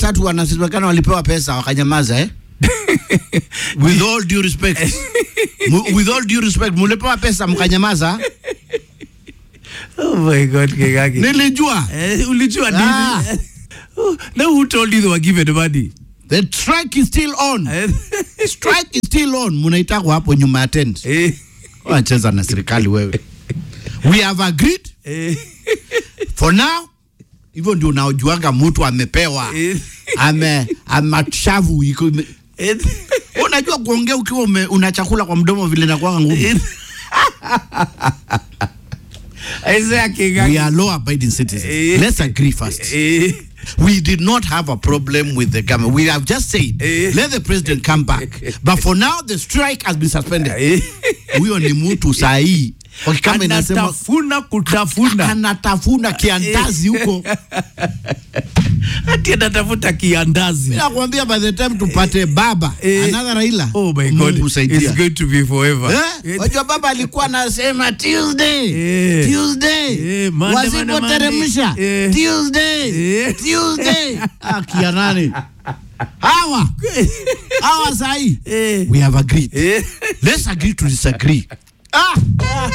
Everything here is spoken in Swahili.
tatu wanasemekana walipewa pesa wakanyamaza eh? with all due respect Mu- with all due respect mulipewa pesa mkanyamaza Oh my God, Kegaki. nilijua Eh, ulijua Ah. nini? Oh, Now who told you they were given money? the strike is still on Eh, strike is still on munaitako hapo nyuma ya tent eh, wanacheza na serikali wewe we have agreed eh, for now hivyo ndio unaojuanga mtu amepewa eh, ame amashavu iko ime- eh, unajua kuongea ukiwa ume, una chakula kwa mdomo vile nakwanga ngumu eh. Isaiah Kegaki. we are law abiding citizens Eh. let's agree first Eh, we did not have a problem with the government we have just said Eh. let the president come back but for now the strike has been suspended eh. huyo ni mtu sahii kama inasema anatafuna kutafuna anatafuna kiandazi huko hati anatafuta kiandazi nakwambia by the time tupate baba Eh. another Raila oh my Mungu god saidia. it's going to be forever Eh? Wajua baba alikuwa anasema Tuesday, Eh. Tuesday, Eh, Monday, Monday, wasipoteremsha Monday. Eh. Tuesday, Eh. Tuesday. Ah, kia nani hawa hawa sahi Eh. we have agreed Eh. let's agree to disagree ah